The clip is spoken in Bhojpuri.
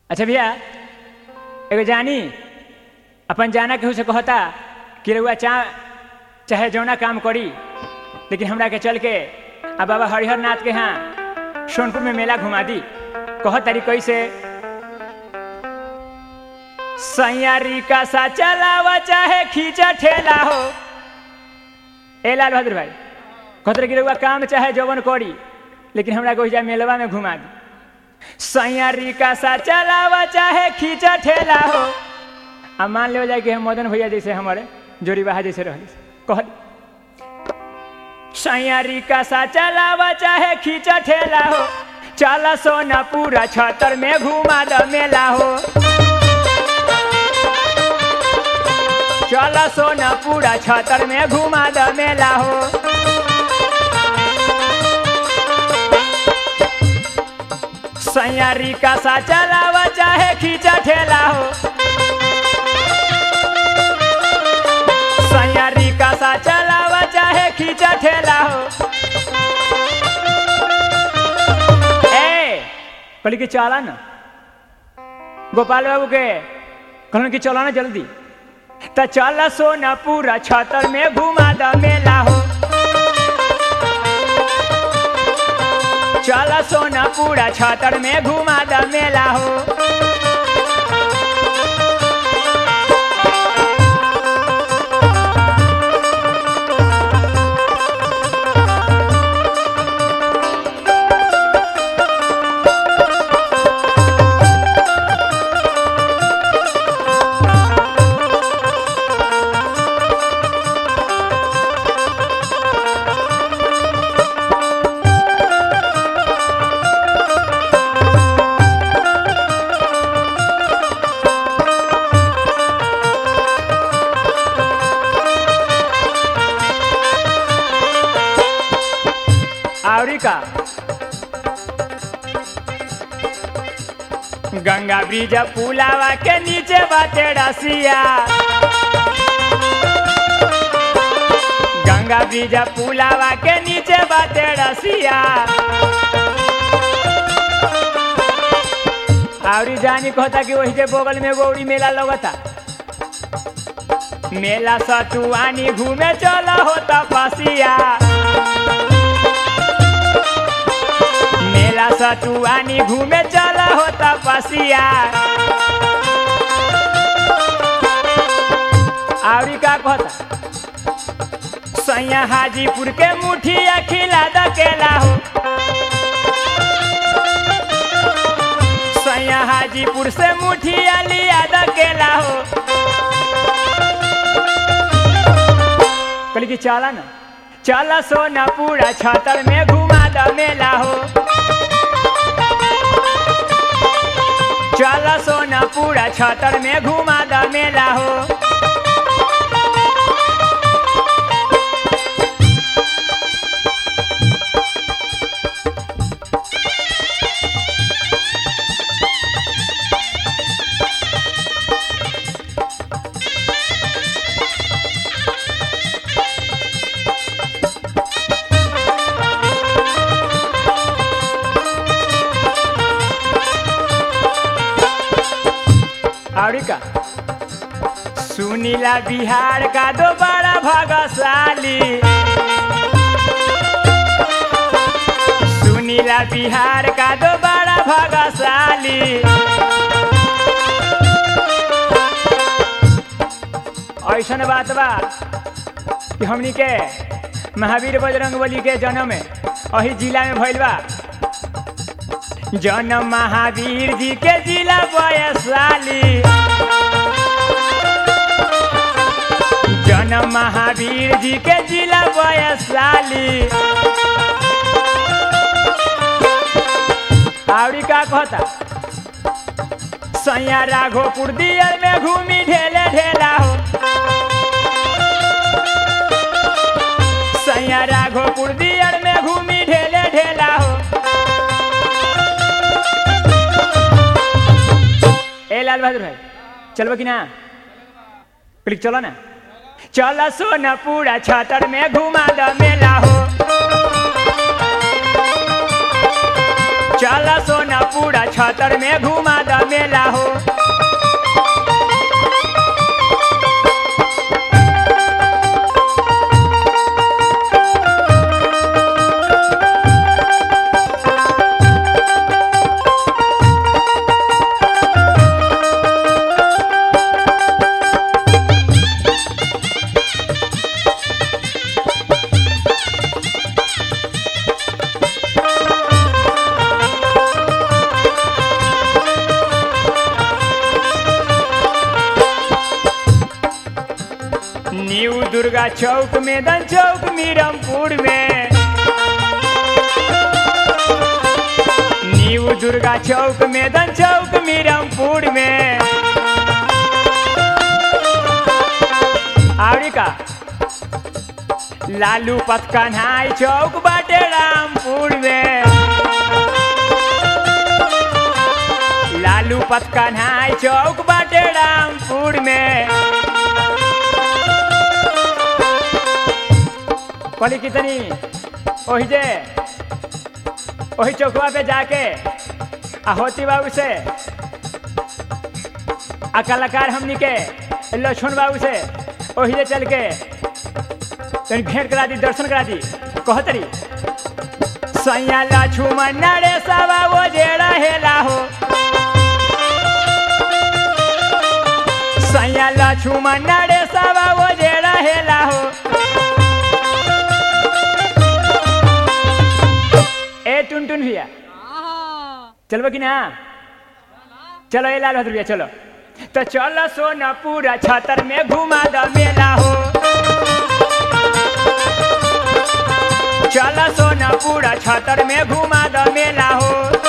अच्छा भैया एगो जानी अपन जाना केहू से कहता कि रउआ चा चाहे जौना काम करी लेकिन हमरा के चल के आ बाबा हरिहर नाथ के यहाँ सोनपुर में मेला घुमा दी कह तारी कैसे सैयारी का सा चलावा चाहे खींचा ठेला हो ए लाल बहादुर भाई कहते कि रउआ काम चाहे जौवन करी लेकिन हमरा के ओहिजा मेलवा में घुमा दी सैयारी का सा चलावा चाहे खींचा ठेला हो आ मान ले जाए कि हम मदन भैया जैसे हमारे जोड़ी बहा जैसे रह कह सैयारी का सा चलावा चाहे खींचा ठेला हो चला सोना पूरा छतर में घुमा द मेला हो चला सोना पूरा छतर में घुमा द मेला हो सैयारी का सा चलावा चाहे खींचा ठेला हो सैयारी का सा चलावा चाहे खींचा ठेला हो ए कहली कि चला ना गोपाल बाबू के कहलन कि चला ना जल्दी त चल सोना पूरा छतर में घुमा द मेला हो चल सोना पूरा छतर में घुमा द मेला हो आवरी का गंगा ब्रिज पुलावा के नीचे बाटे रसिया गंगा ब्रिज पुलावा के नीचे बाटे रसिया आवरी जानी कहता कि वही के बगल में गौरी मेला लगता मेला सतुआनी घूमे चला होता पसिया मेला सतुआनी घूमे चला होता पसिया आवरी का कहता सैया हाजीपुर के मुठिया खिला द केला हो सैया हाजीपुर से मुठिया लिया द केला हो कहली कि चला ना चला सोना पूरा छतर में घुमा द मेला हो चला सोना पूरा छतर में घुमा द मेला हो और का सुनीला बिहार का दो बड़ा भागशाली सुनीला बिहार का दो बड़ा भागशाली ऐसन बात बा कि हमनी के महावीर बजरंग बली के जन्म अही जिला में भइल बा जन्म महावीर जी के जिला वैशाली जन्म महावीर जी के जिला वैशाली आवड़ी का कहता सैया राघोपुर दियर में घूमी ढेले ढेला हो सैया राघोपुर दियर में घूमी ढेले ढेला हो ए लाल बहादुर भाई चलबो कि ना क्लिक चलो ना चल सोना पूरा छतर में घुमा द मेला हो चल सोना पूरा छतर में घुमा द मेला मेला हो न्यू दुर्गा चौक मैदान चौक मीरमपुर में न्यू दुर्गा चौक मैदान चौक मीरमपुर में आवड़ी का लालू पथ कन्हाई चौक बाटे रामपुर में लालू पथ कन्हाई चौक बाटे रामपुर में कहली कितनी ओही जे ओही चौकवा पे जाके आ होती बाबू से आ कलाकार हमनी के लक्ष्मण बाबू से ओही जे चल के तनी भेंट करा दी दर्शन करा दी कहतरी सैया लक्ष्मण रे सवा वो जे रहेला हो सैया लक्ष्मण रे सवा वो जे रहेला हो ए टुन टुन भैया चलबो कि ना चलो ए लाल बहादुर भैया चलो तो चलो सोनापुरा छतर में घुमा द मेला हो चलो सोनापुरा छतर में घुमा द मेला हो